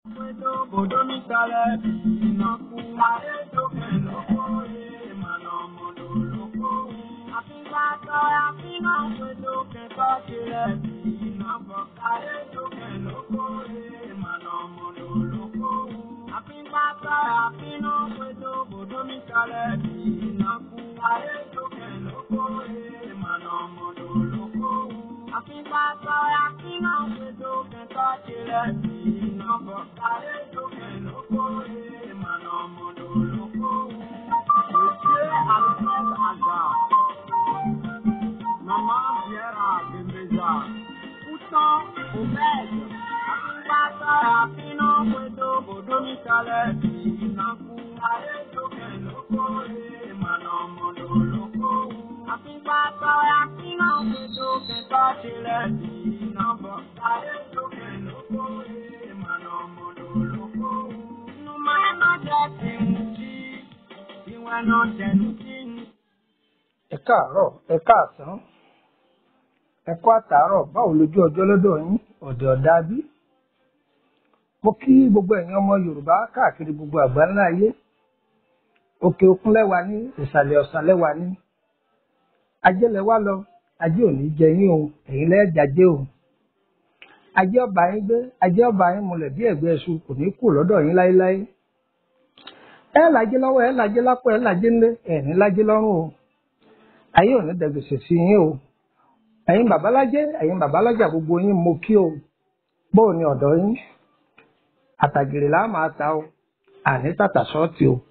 ẹ káàárọ̀ ẹ káàsán ẹ kú àtàárọ̀ báwo lójú ọjọ́ lọ́dọ̀ yín ọ̀dẹ̀ ọ̀dà bí. mo kí gbogbo ẹ̀yin ọmọ yorùbá káàkiri gbogbo àgbáńlá ayé òkè òkun lẹ́wà ní ìsàlẹ̀ ọ̀sán lẹ́wà ní. ajé lẹ́wà lọ ajé ò ní jẹ yín o ẹ̀yin lẹ́ẹ̀jájé o. ajé ọba yín gbé ajé ọba yín múlẹ̀ bí ẹ̀gbẹ́ ẹṣu kò ní kú lọ́dọ̀ yín láéláé. ẹ làjẹ lọ́wọ́ ẹ làjẹ lápò ẹ làjẹ ńlẹ ẹ ní làjẹ lọ́rùn o ayé ò ní dẹgbèsè sí yín o ẹ̀yin babalájẹ ẹ̀yin babalájà gbogbo yín mo kí o bóò ni ọ̀dọ̀ yín àtàgèrè là máa ta o àní tàtà ṣọ́ọ̀tì o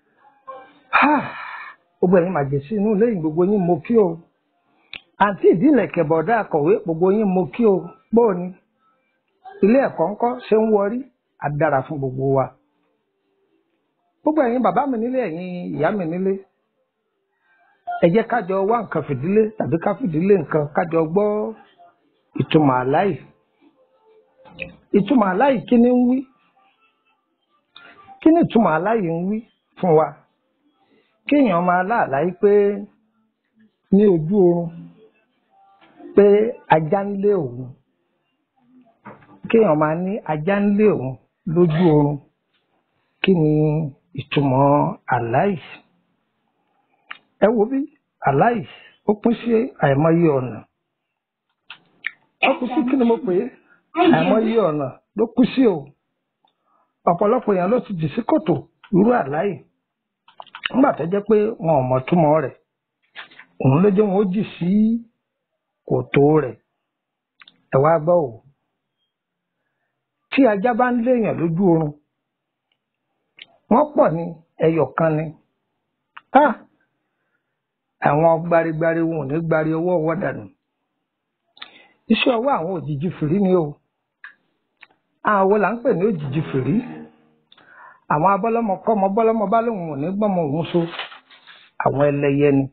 gbogbo ẹ̀yin màjèsí inú lẹ́yìn gbogbo yín mo kí o àǹtí ìdílé kẹbọdá akọ̀wé gbogbo yín mo kí o bóò ni ilé ẹ̀kọ́ ńkọ́ ṣe ń wọrí àdára fún gbogbo wa gbogbo ẹ̀yin bàbá mi nílé ẹ̀yin ìyá mi nílé ẹ jẹ́ kájọ wá nǹkan fìdílé tàbí ká fìdílé nǹkan kájọ gbọ́ ìtumọ̀ àláì ìtumọ̀ àláì kí ni ń wí kí ni ìtumọ̀ àláì ń wí fún wa kéèyàn máa láàláì pé ní ojú oorun pé ajá ń lé òun kéèyàn máa ní ajá ń lé òun lójú oorun kí ni ìtumọ̀ àláì ẹ wo bí aláì ó pín sí àìmọye ọ̀nà ó kú sí kí ni mo pè é àìmọye ọ̀nà ló kú sí o ọ̀pọ̀lọpọ̀ èèyàn ló ti jì sí kòtò irú àláì nígbà tó jẹ́ pé wọn ò mọ̀ túmọ̀ rẹ̀ òun ló jẹ́ wọn ó jì sí kòtò rẹ̀ ẹ wá gbọ́ o tí ajá bá ń léèyàn lójú oorun wọ́n pọ̀ ní ẹyọ kan ni ah àwọn gbarigbari wọn ò ní gbari ọwọ́ ọwọ́ dànù iṣẹ́ ọwọ́ àwọn òjijì fìrí ni o àwọn wo là ń pè ní òjijì fìrí àwọn abọ́lọ́mọ kọ́mọ bọ́lọ́mọ bá lóun ò ní gbọ́mọ òun so àwọn ẹlẹ́yẹ ni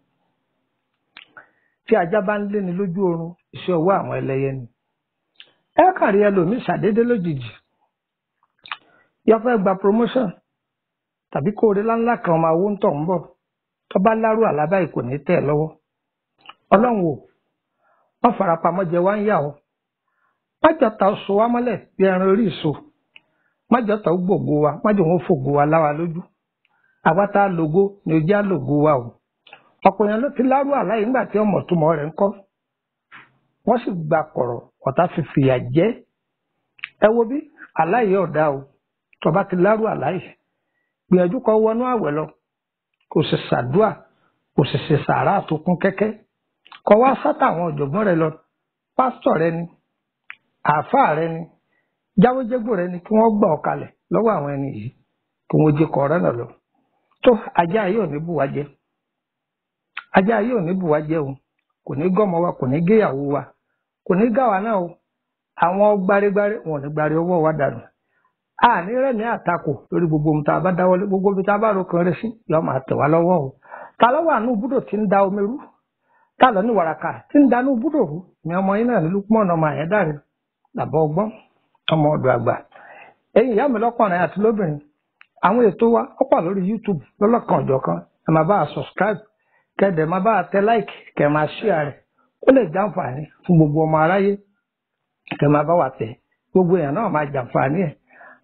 tí ajá bá ń lé ni lójú oorun iṣẹ́ ọwọ́ àwọn ẹlẹ́yẹ ni ẹ kàrí ẹlòmíì ṣàdédé lójijì yọ fẹ́ gba promotion tàbí kóore láńlá kan máa wó ń tọ̀ ń bọ̀ tó bá lárú àlábá yìí kò ní tẹ̀ lọ́wọ́ ọlọ́run o wọ́n farapamọ́ jẹ wá ń yà ọ́ májọta oṣù wa mọ́lẹ̀ bí ẹran orí ìṣó májọta ó gbògo wa májọ wọn fògo wa láwa lójú àwa tá a lògo ni ojú á lògo wa o ọ̀pọ̀ èèyàn ló ti lárú àlá yìí nígbà tí ọmọ túmọ̀ rẹ̀ ń kọ́ wọ́n sì gba kọ̀rọ̀ ọ̀tá fi fìyà jẹ́ ẹ wo bí àlá yìí ọ̀dà o tó bá ti lárú àlá yìí gbìyànjú kó wọnú àwẹ̀ lọ kò sì ṣàdúà kò sì ṣe sàárà tó kún kẹ́kẹ́ kọ wá sátà àwọn ọ̀jọ̀gbọ́n rẹ lọ pásítọ̀ rẹ ni àáfàá rẹ ni jáwéjégbò rẹ ni kí wọ́n gbà ọ́ kalẹ̀ lọ́wọ́ àwọn ẹni yìí kí wọ́n jẹ kọ ọ̀rẹ́ náà lọ tó ajá yìí ò ní bùwá jẹ ajá yìí ò ní bùwá jẹ o kò ní gọ́mọ wa kò ní géyàwó wa kò ní gáwa náà o àwọn gbárégbáré wọn ò ní gbárí ọwọ́ wa dànù àní rẹ̀mí àtakò lórí gbogbo ohun tá a bá dáwọ́lé gbogbo ibi tá a bá ro kan rẹ sí yóò máa tẹ̀ wá lọ́wọ́ o ta lọ́wọ́ àánú búdò tí ń da omi rú ta lọ ní wàràkà tí ń danú búdò rú ni ọmọ yín náà ní Lukman ọmọ àyẹ́dàrí làbọ̀ ọgbọ́n ọmọ ọ̀dọ̀ àgbà ẹ̀yin ìyá mi lọ́kùnrin àti lóbìnrin àwọn ètò wa ó pà lórí YouTube lọ́lọ́kan ọ̀jọ̀kan ẹ máa bá a subscribe kẹ́dẹ̀ máa bá a tẹ like kẹ́ máa share rẹ̀ ó lè jàǹfààní fún gbogbo ọmọ aráyé kẹ́ máa bá wa tẹ̀ gbogbo èèyàn náà máa jàǹfààní ẹ̀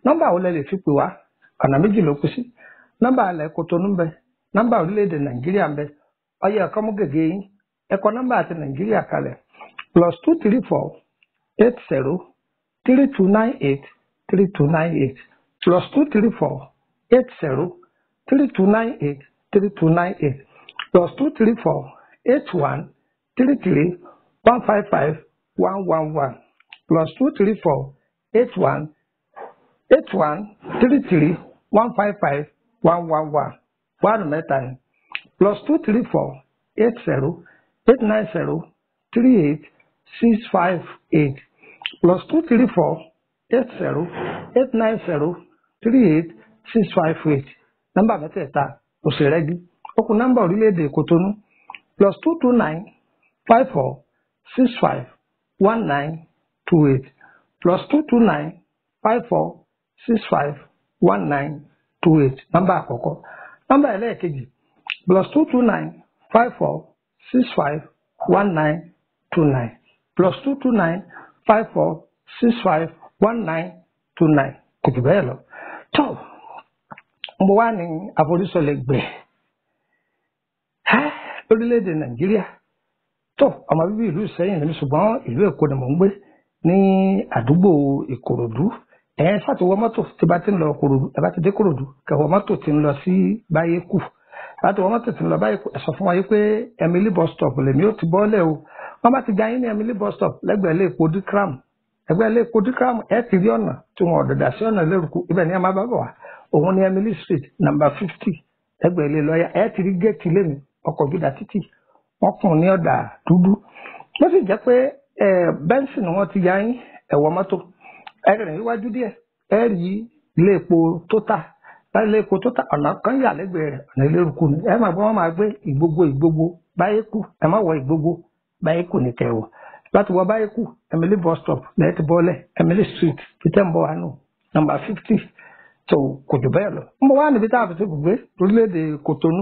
nọ́mbà wo lẹ lè fi pè wá ọ̀nà méjì ló kù sí nọ́mbà alẹ́ Kotonu ń bẹ nọ́mbà orílẹ̀-èdè Nàìjíríà ń bẹ ọyẹ ẹ̀kọ́ mú gègé yín ẹ̀kọ́ nọ́mbà àti Nàìjíríà kalẹ̀ plus two three four eight zero three two nine eight three two nine eight plus two three four eight zero three two nine eight three two nine eight plus two three four eight one three three one five five one one one plus two three four eight one eight one three three one five five one one one one mẹ́ta yẹn plus two three four eight zero eight nine zero three eight six five eight plus two three four eight zero eight nine zero three eight six five eight nọ́mbà mẹ́tẹ̀ẹ̀ta òṣèrẹ́gí okùn nọ́mbà orílẹ̀-èdè Kotonu plus two two nine five four six five one nine two eight plus two two nine five four six five one nine two eight nọ́mbà àkọ́kọ́ nọ́mbà ẹlẹ́ẹ̀kejì plus two two nine five four six five one nine two nine plus two two nine five four six five one nine two nine kò jù bẹ́ẹ̀ lọ. tó mo wá ní àforísọlẹ̀ gbẹ̀ lórílẹ̀‐èdè nàìjíríà tó ọmọ bíbí ìlú ìsẹ́yìn ní ṣùgbọ́n ìlú èkó ni mò ń gbé ní àdúgbò ìkòròdú ẹ̀yẹn ṣàtiwọ́ mọ́tò tí bá ti ń lọ kòròdú ẹ bá ti dé kòròdú kẹwọ́ mọ́tò ti ń lọ sí báyé kù láti wọ́n mọ́tò ti ń lọ báyé kù ẹ sọ fún wa yìí pé Emily bus stop lèmi ó ti bọ́lẹ̀ o wọ́n bá ti ga yín ní Emily bus stop lẹ́gbẹ̀ẹ́ ilé epo dikram ẹgbẹ́ ilé epo dikram ẹ ti rí ọ̀nà tí wọ́n ọ̀dọ̀dà sí ọ̀nà lérúkú ibẹ̀ ni ẹ máa bá bọ̀ wá òun ní Emily street number fifty lẹ́gbẹ̀ẹ́ ilé lọ́ọ̀yà ẹ ti rí géètì lẹ́nu ọkọ̀ gbígbà títì wọ́n kùn ní ọ̀dà dúdú wọ́n sì jẹ́ pé bẹ́ńsì ni wọ́n ti ya yín ẹ̀wọ̀ mọ́tò ẹ̀rìn iwájú díẹ̀ ẹ rí ilé epo tótà láti ilé epo tótà ọ̀nà kan yà lẹ́gbẹ̀ẹ́ rẹ̀ ọ̀nà ilé eruku ni ẹ máa gbọ́ wọ́n máa gbé ìgbogbo ìgbogbo báyé kù ẹ má wọ ìgbogbo báyé kù ní kẹwọ̀ láti wọ báyé kù Emily bus stop lẹ́ẹ̀tì bọ́ọ̀lẹ̀ Emily street peter mbọ̀ wánú nọ́mbà fifty tó kò jù bẹ́ẹ̀ lọ. ń bọ̀ wá níbi tá a fi ṣe gbogbo orílẹ̀-èdè Kotonu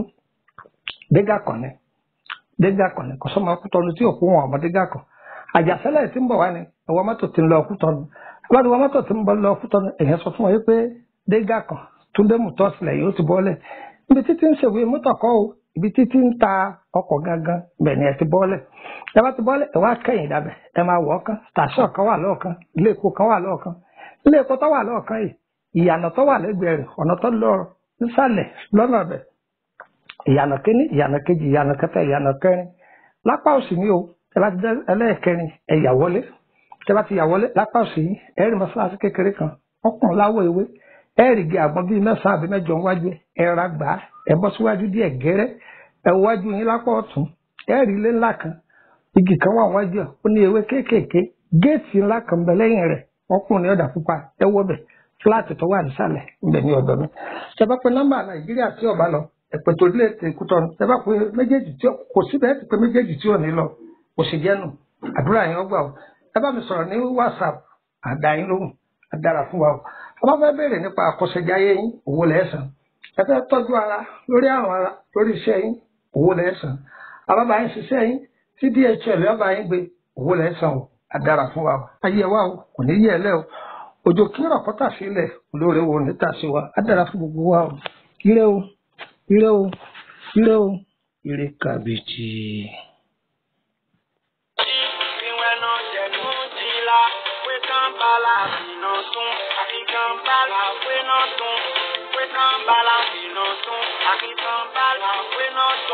dégà kan ni dégà kan ni kòsọ́mọ Kútọ́nù tí òkú wọn ọmọ dégà kan àjàsẹ́lẹ̀ tí ń bọ̀ wá ni ẹ̀wọ̀n mọ́tò ti ń lọ Kútọ́nù aláàdì wọn mọ́tò tí ń bọ̀ lọ Kútọ́nù èèyàn sọ fún wọn pé dégà kan Túndé Mùtọ́sílẹ̀ yóò ti bọ́lẹ̀ ibi títí ń ṣèwé mọ́tò kọ́ o ibi títí ń ta ọkọ̀ gangan bẹ́ẹ̀ ni ẹ ti bọ́lẹ̀ ẹ bá ti bọ́lẹ̀ ẹ wá kẹ́yìn dábẹ́ ẹ máa wọ̀ ọ́kán station kan wà lọ́ọ̀kan ilé epo kan wà lọ́ọ̀kan ilé epo tó wà lọ́ọ̀kan yìí ìyànà tó wà lẹ́gbẹ̀ẹ́ rẹ̀ ọ̀nà tó lọ nísàlẹ̀ lọ́nà bẹ̀ ìyànà kínní ìyànà kejì ìyànà kẹta ìyànà kẹrin lápá òsì ni o ẹ bá ti dé ẹlẹ́ẹ̀kẹrin ẹ yà wọlé ẹ bá ti yà wọlé lápá òsì yìí ẹ rí mọ́ṣáláṣí kékeré kan ọkùnrin láwọ̀ ewé ẹ rí igi àgbọn bíi mẹ́sàn-án àbí mẹ́jọ wájú ẹ ra gbà á ẹ bọ́ síwájú díẹ̀ gẹ́rẹ́ ẹ wájú yín lápá ọ̀tún ẹ rí ilé ńlá kan igi kan wà wájú ẹ ó ní ewé kéékèèké géètì ńlá kan bẹ lẹ́yìn rẹ̀ ọkùnrin ọ̀dà pupa ẹ wọ bẹ̀ fúláàtì tó wà nísàlẹ̀ ńbẹ̀ ní ọ̀dọ̀ mi ṣe bá pe nọ́mbà nàìjíríà tí ọba lọ ẹ̀pẹ̀ tó lé èkútọ́ ṣe bá pe méjèèjì tí kò síbẹ̀ ẹ̀ ti pe méjèèjì tí ò ní lọ kò sì jẹ́nu àdúrà yẹn ọgbà o ẹ bá mi sọ̀rọ̀ ní whatsapp àdá yín lóhùn àdára fún wa o ẹ bá fẹ́ béèrè nípa àkọsẹ̀jáyé yín owó lẹ́sàn ẹ fẹ́ tọ́jú ara lórí àrùn ara lórí iṣẹ́ yín owó lẹ́sàn àbábá yín ṣiṣẹ́ yín tí dhl ọba yín gbé owó lẹ́sàn o àdára fún wa o ayé wa o kò ní yẹ ẹ lẹ́ o òjò kí rọ̀pọ́tà sílẹ̀ olóore wo níta sí wa àdára fún gbogbo wa o ire o ire o ire o ire kàbìtì.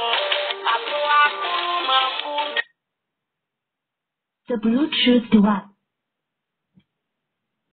The Bluetooth device.